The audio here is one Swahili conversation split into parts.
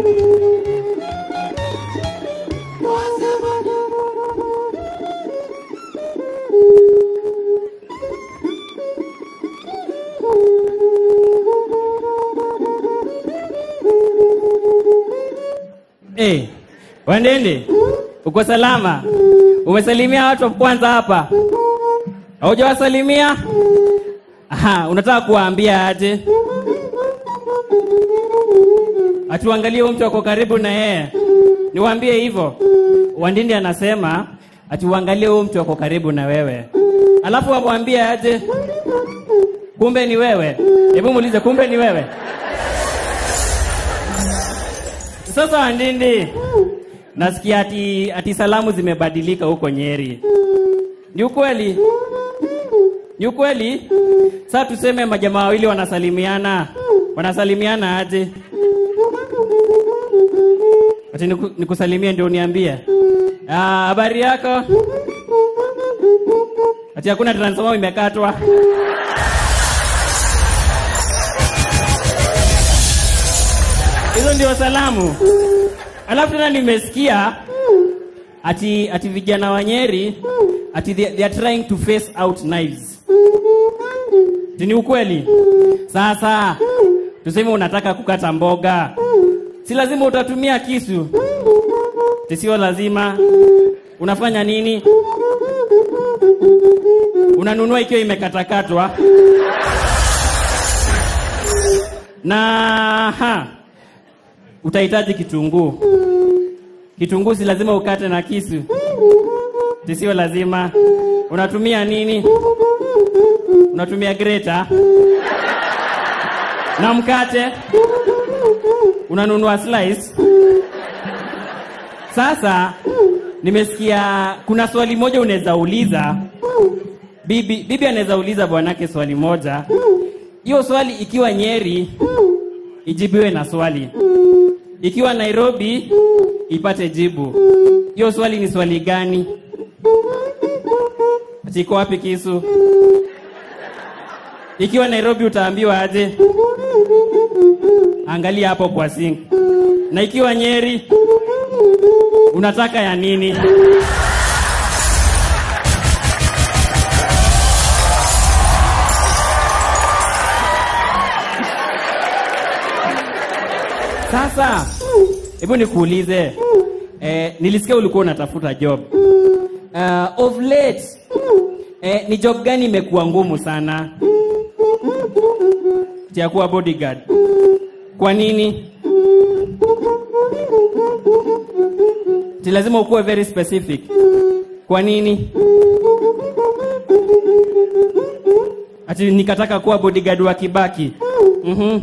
Hey, Wandende, uko salama? Umesalimia watu wa kwanza hapa? Haujawasalimia? Aha, unataka kuwaambia aje? Atuangalie huyu mtu ako karibu na yeye. Niwaambie hivyo. Wandindi anasema atuangalie huyu mtu ako karibu na wewe. Alafu amwambie aje? Kumbe ni wewe. Hebu muulize kumbe ni wewe. Sasa Wandindi, nasikia ati, ati salamu zimebadilika huko Nyeri. Ni ukweli? Ni ukweli? Sasa tuseme majamaa wawili wanasalimiana, wanasalimiana aje? Ati niku- nikusalimie ndio uniambie. Ah, habari yako? Ati hakuna transformer imekatwa. Hizo ndio salamu. Alafu tena nimesikia ati ati vijana wa Nyeri ati they, they are trying to face out knives. Ati Ni ukweli? Sasa tuseme unataka kukata mboga, si lazima utatumia kisu, Ati sio lazima. Unafanya nini? Unanunua ikiwa imekatakatwa na ha, utahitaji kitunguu. Kitunguu si lazima ukate na kisu, sio lazima. Unatumia nini? Unatumia greta na mkate, unanunua slice. Sasa nimesikia kuna swali moja unaweza uliza bibi, bibi anaweza uliza bwanake swali moja. Hiyo swali ikiwa Nyeri ijibiwe na swali, ikiwa Nairobi ipate jibu. Hiyo swali ni swali gani? Ati iko wapi kisu? Ikiwa Nairobi utaambiwa aje? Angalia hapo kwa sink. Na ikiwa Nyeri unataka ya nini? Sasa hebu nikuulize, eh, nilisikia ulikuwa unatafuta job uh, of late eh, ni job gani imekuwa ngumu sana ya kuwa bodyguard? Kwa nini? Ti lazima ukuwe very specific. Kwa nini? Ati nikataka kuwa bodyguard wa Kibaki. Mhm.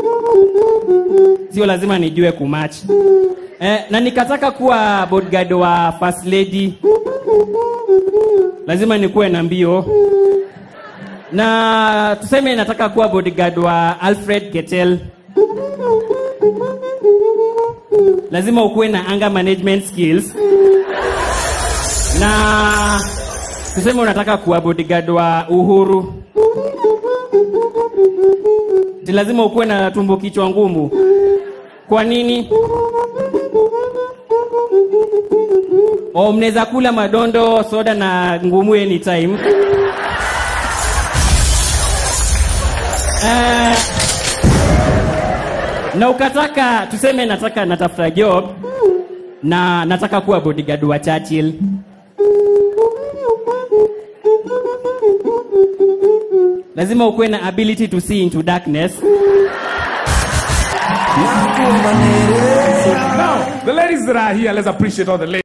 Sio lazima nijue kumatch. Eh, na nikataka kuwa bodyguard wa first lady. Lazima nikuwe na mbio. Na tuseme nataka kuwa bodyguard wa Alfred Ketel. Lazima ukuwe na anger management skills. Na tuseme unataka kuwa bodyguard wa Uhuru. Ti lazima ukuwe na tumbo kichwa ngumu. Kwa nini? O, mnaweza kula madondo, soda na ngumu anytime. Eh, na ukataka tuseme nataka natafuta job na nataka kuwa bodyguard wa Churchill. Lazima ukuwe na ability to see into darkness. Now, the ladies that are here, let's appreciate all the ladies.